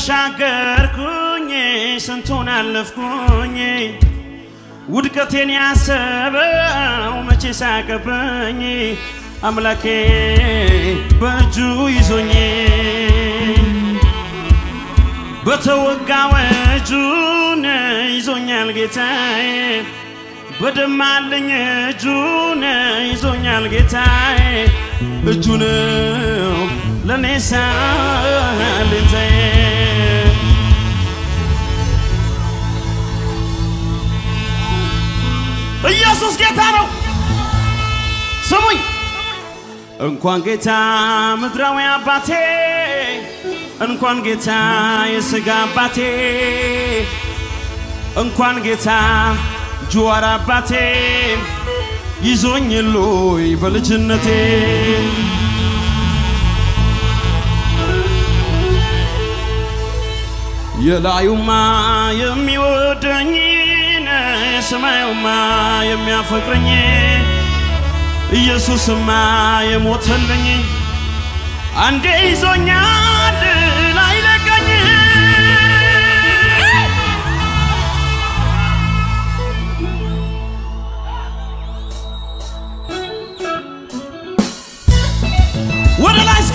ተሻገርኩኝ ስንቱን አለፍኩኝ ውድቀቴን ያሰበው መቼ ሳቀብኝ አምላኬ በእጁ ይዞኝ በተወጋው እጁን ይዞኛል ጌታዬ በደማልኝ እጁን ይዞኛል ጌታዬ እጁ ነው ለእኔ ሳልንታዬ ኢየሱስ ጌታ ነው። ስሙኝ እንኳን ጌታ ምድራዊ አባቴ እንኳን ጌታ የሥጋ አባቴ እንኳን ጌታ ጅዋር አባቴ ይዞኝ ሎይ በልጅነቴ የላዩማ የሚወደኝ የሰማዩማ የሚያፈቅረኝ ኢየሱስማ የሞተልኝ አንዴ ይዞኛል ላይለቀኝ ወደ ላይ እስኪ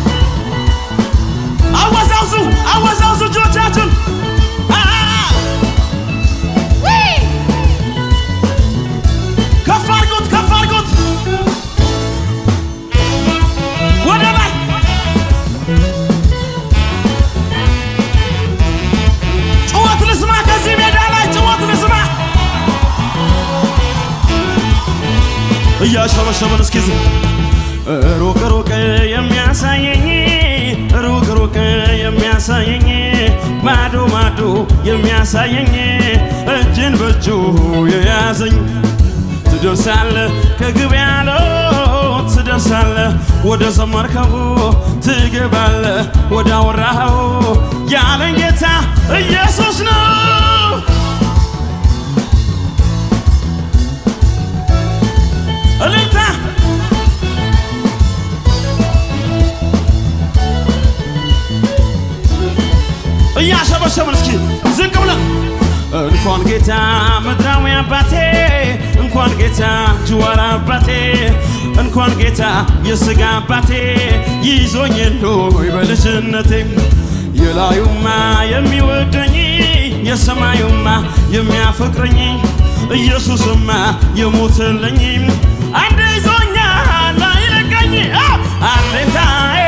አወዛውዙ አወዛውዙ እጆቻችሁን አ- ከፍ አድርጉት ከፍ አድርጉት ወደ ላይ ጭወት ልስማ ከዚህ ሜዳ ላይ ጭወት ልስማ እያሸበሸበን እስኪ ዝም ሩቅ ሩቅ የሚያሳየኝ ሩቅ ሩቅ የሚያሳየኝ ማዶ ማዶ የሚያሳየኝ እጅን በእጁ የያዘኝ ትደርሳለ ከግብ ያለው ትደርሳለ ወደ ዘመርከው ትገባለ ወደ አወራኸው ያለኝ ጌታ ኢየሱስ ነው። እልልታ እያሸበሸብን እስኪ ዝቅ ብለን እንኳን ጌታ ምድራዊ አባቴ እንኳን ጌታ ጅዋር አባቴ እንኳን ጌታ የሥጋ አባቴ ይዞኝ ሎይ በልጅነቴ የላዩማ የሚወደኝ የሰማዩማ የሚያፈቅረኝ ኢየሱስማ የሞተልኝ አንድ ይዞኛል አይለቀኝ አለታዬ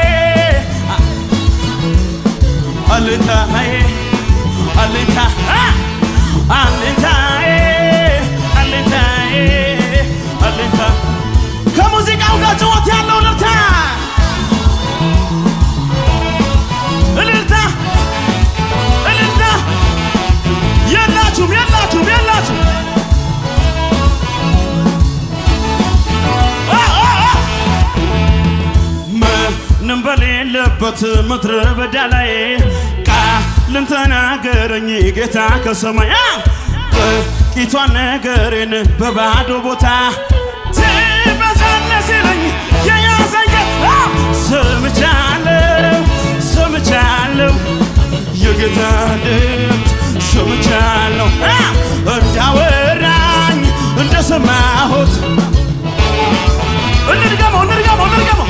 አለታዬ አለታ አለታዬ አለታዬ አለታ ከሙዚቃው ጋር ጭወት ያለው እልልታ እልልታ እልልታ የላችሁም የላችሁም የላችሁም አ አ አ ምንም በሌለበት ምድረ በዳ ላይ ቃልን ተናገረኝ ጌታ ከሰማይ አ! ጥቂቷን ነገሬን በባዶ ቦታ ትበዛለህ ሲለኝ የያዘኝ አ! ሰምቻለሁ ሰምቻለሁ የጌታ ድምፅ ሰምቻለሁ አ! እንዳወራኝ እንደሰማሁት እንድገመው እንድገመው እንድገመው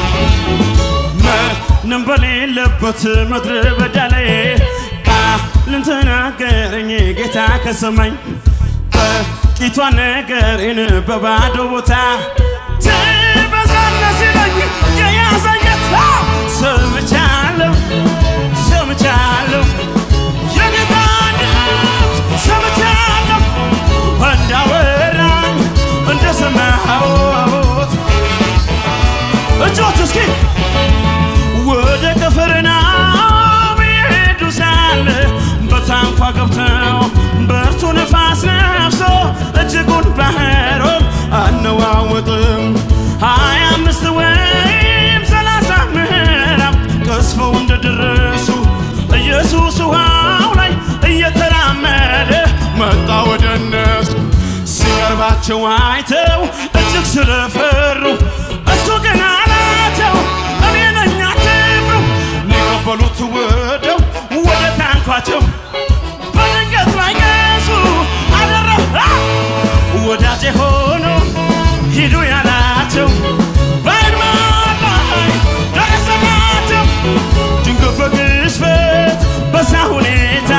ምንም በሌለበት ምድረ በዳ ላይ ቃልን ተናገረኝ ጌታ ከሰማኝ ጥቂቷን ነገሬን በባዶ ቦታ ትበዛለህ ሲለኝ የያዘኝ ጌታ ሰምቻለሁ ሰምቻለሁ የጌታ ድምፅ ሰምቻለሁ እንዳወራኝ እንደሰማሁት እጆች እስኪ ወደ ቅፍርናሆም ይሄዱ ሳለ በታንኳ ገብተው ብርቱ ነፋስ ነፍሶ እጅጉን ባህሩን አነዋወጥም ሀያ አምስት ወይም ሰላሳ ምዕራፍ ቀስፈው እንደደረሱ ኢየሱስ ውሃው ላይ እየተራመደ መጣ ወደ እነሱ ሲቀርባቸው አይተው እጅግ ስለፈሩ እሱ ግን አላቸው እኔ ነኝ አትፍሩ ሊቀበሉት ወደው ወደ አልኳቸው በድንገት ላይ ገሱ አደረ ወዳጄ ሆኖ ሂዱ ያላቸው በአድማ ላይ ደረሰላቸው ድንገት በግሽበት በዛ ሁኔታ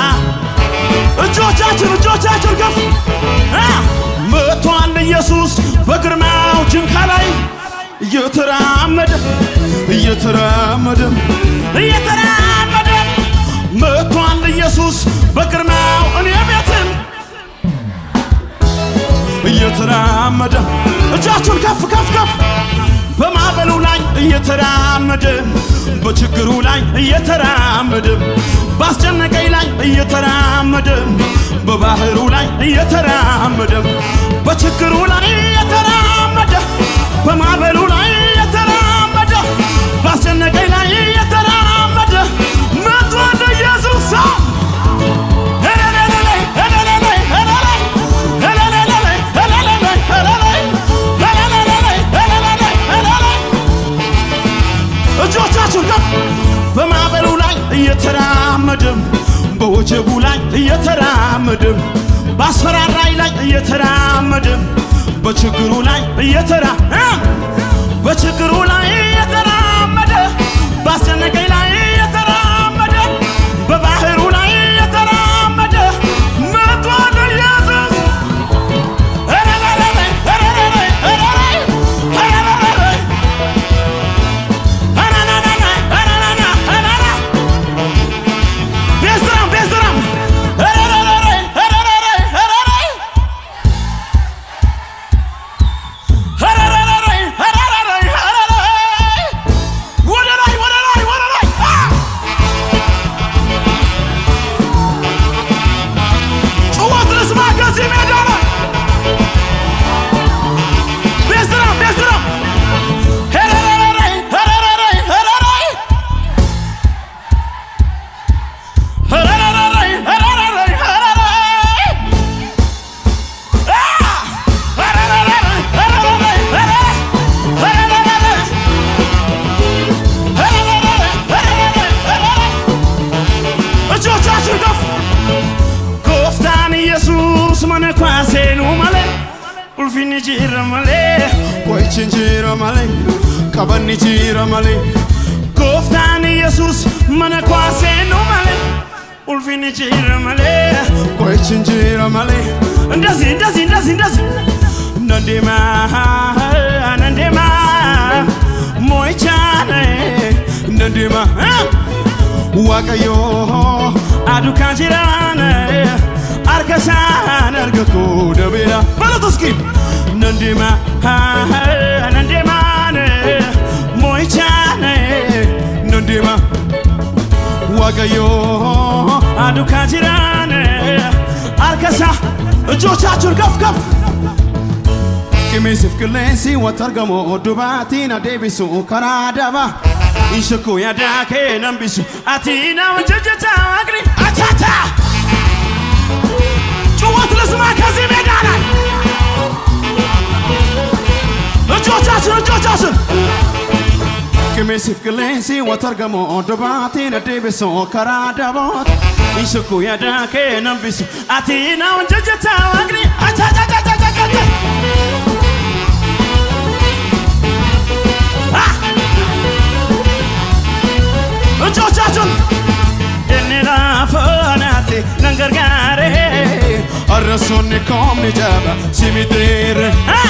እጆቻችን እጆቻችን ከፍ አ! መጥቷል ኢየሱስ በግርማው ጅንካ ላይ እየተራመደ እየተራመደ እየተራመደ መጥቷል ኢየሱስ በግርማው እኔ ቤትም እየተራመደ እጃችሁን ከፍ ከፍ ከፍ በማዕበሉ ላይ እየተራመደ በችግሩ ላይ እየተራመደ ባስጨነቀኝ ላይ እየተራመደ በባህሩ ላይ እየተራመደ በችግሩ ላይ እየተራመደ በማዕበሉ ላይ እየተራመደ ባስጨነቀኝ ላይ እየተራመደ መጥቷል ኢየሱስ ሰው እጆቻችሁን ከፍ በማዕበሉ ላይ እየተራመድም በወጀቡ ላይ እየተራመድም በአስፈራራይ ላይ እየተራመድም በችግሩ ላይ እየተራ በችግሩ ላይ እየተራመደ ባስጨነቀኝ ላይ እየተራመደ በባህሩ ላይ እየተራመደ መጥቷል ኢየሱስ ቤዝራም ቤዝራም ወደ ላይ ወደ ላይ ወደ ላይ አ! ጩኸት ልስማ ከዚህ ሜዳ ላይ ቤዝራም ቤዝራም ሄረረረይ ሄረረረይ ሄረረይ ሄረረረይ ሄረረረይ ሄረረይ አ! ሄረረረይ ሄረረረይ ሄረረይ ሄረረረይ እጆቻችሁ ከፍ ጎፍታን ኢየሱስ መነኳሴኑ መለ ኡልፊን ጅረ መሌ ቆይችን ጅረ መሌ ቀበኒ ጅረ መሌ ጎፍታን ኢየሱስ መነኳሴኑ መለ ኡልፊን ጅረ መሌ ቆይችን ጅረ መሌ እንደዚህ እንደዚህ እንደዚህ እንደዚህ ነንዴማ ነንዴማ ሞይቻነ ነንዴማ waaqayyo aduukaan jiraane harka isaan argatu dabeera balat uski nan deema nan deemaane moo'ichaane nan deema waaqayyo aduukaan jiraane harka isaa እጆቻችሁን ከፍ ከፍ Qimiisiif qilleensi wanta argamu oddubaatiin adeebisu karaa daba. Ishakuu yaadaa kee nambisu ati nama jajjata agri achata. ጩኸት ልስማ ከዚህ ሜዳ ላይ እጆቻችን እጆቻችን Qimiisiif qilleensi wanta argamu oddubaatiin adeebisu karaa daboot. Ishakuu yaadaa kee nambisu ati nama jajjata agri achata. እጆቻችሁን እንራፈናቴ ነንገርጋሬ አረሶን ኮምኒ ጃባ ሲሚቴር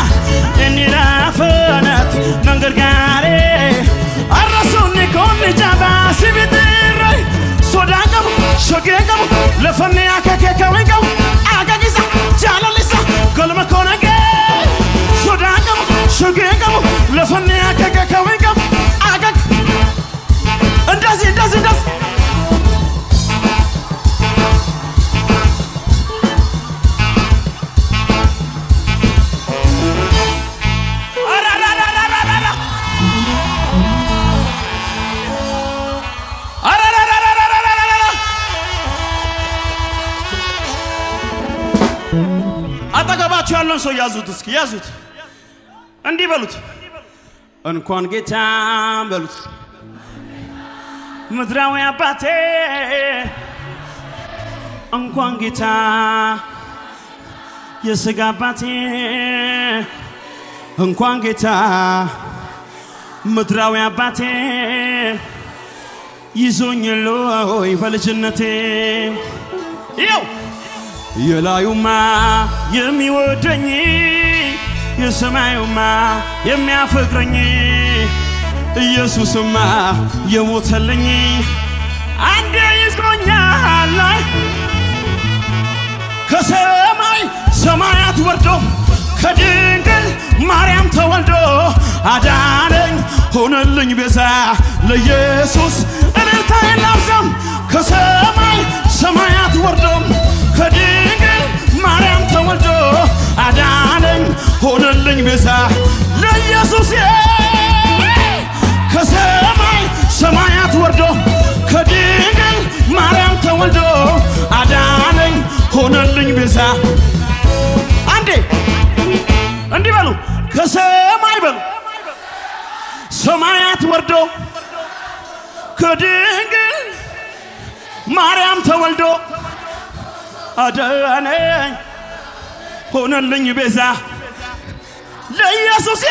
እንራፈናቴ ነንገርጋሬ አረሶን ኮምኒ ጃባ ሲሚቴር ሶዳ ቀቡ ሾጌ ቀቡ ለፈኔ አከኬ ከዌ ቀቡ አጋጊሳ ጃለሊሳ ገልመ ኮነጌ ሶዳ ቀቡ ሾጌ ቀቡ ለፈኔ አከኬ ከዌ ቀቡ አጋግ እንደዚህ እንደዚህ እንደዚህ አራራራራራራ! አራራራራራራራ! አጠገባችሁ ያለውን ሰው ያዙት፣ እስኪ ያዙት፣ እንዲህ በሉት፣ እንኳን ጌታ በሉት ምድራዊ አባቴ እንኳን ጌታ የሥጋ አባቴ እንኳን ጌታ ምድራዊ አባቴ ይዞኝ ሎይ በልጅነቴ ይው የላዩማ የሚወደኝ የሰማዩማ የሚያፈቅረኝ ኢየሱስማ የሞተልኝ አንዴ ይዞኛል ከሰማይ ሰማያት ወርዶ ከድንግል ማርያም ተወልዶ አዳነኝ ሆነልኝ ቤዛ ለኢየሱስ እልልታዬን ላብዛም ከሰማይ ሰማያት ወርዶ ከድንግል ማርያም ተወልዶ አዳነኝ ሆነልኝ ቤዛ ለኢየሱስ ከሰማይ ሰማያት ወርዶ ከድንግል ማርያም ተወልዶ አዳነኝ ሆነልኝ ቤዛ አንዴ እንዲህ በሉ ከሰማይ በሉ ሰማያት ወርዶ ከድንግል ማርያም ተወልዶ አዳነኝ ሆነልኝ ቤዛ ለኢየሱስ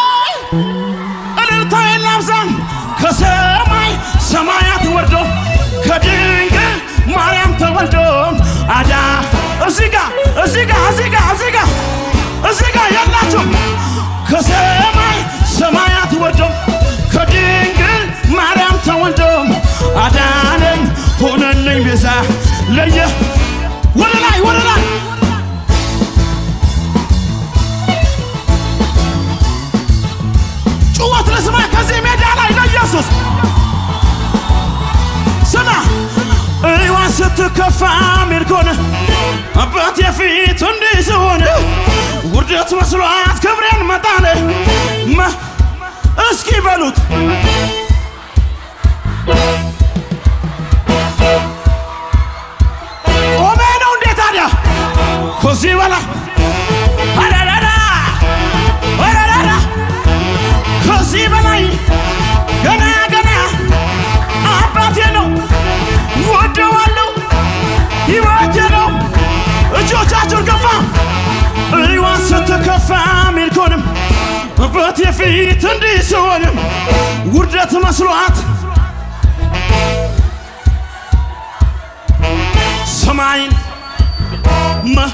እልልታዬን ላብዛም ከሰማይ ሰማያት ወርዶ ከድንግል ማርያም ተወልዶ አዳ እዚህ ጋ እዚህ ጋ እዚህ ጋ እዚህ ጋ እዚህ ጋ ያላችሁ ከሰማይ ሰማያት ወርዶ ከድንግል ማርያም ተወልዶ አዳነኝ ሆነልኝ ቤዛ ለየ ወደ ላይ ወደ ላይ ጩኸት ልስማ ከዚህ ሜዳ ላይ ለኢየሱስ ስማ እይዋ ስትከፋ ሚልኮን አባቴ ፊት እንዲህ ሲሆን ውርደት መስሏት ክብሬን መጣል እስኪ በሉት ቆሜ ነው እንዴ ታዲያ ከዚህ በላይ አዳዳዳ አዳዳዳ ከዚህ በላይ ገና ገና አባቴ ነው ወደዋለሁ ሕይወቴ ነው እጆቻችሁን ከፋ እይዋ ስትከፋ ሚልኮንም አባቴ ፊት እንዲህ ሲሆንም ውርደት መስሏት ሰማይን መ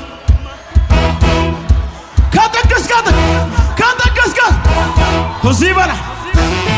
ከጥግ እስከ ጥግ ከጥግ እስከ ከዚህ በላይ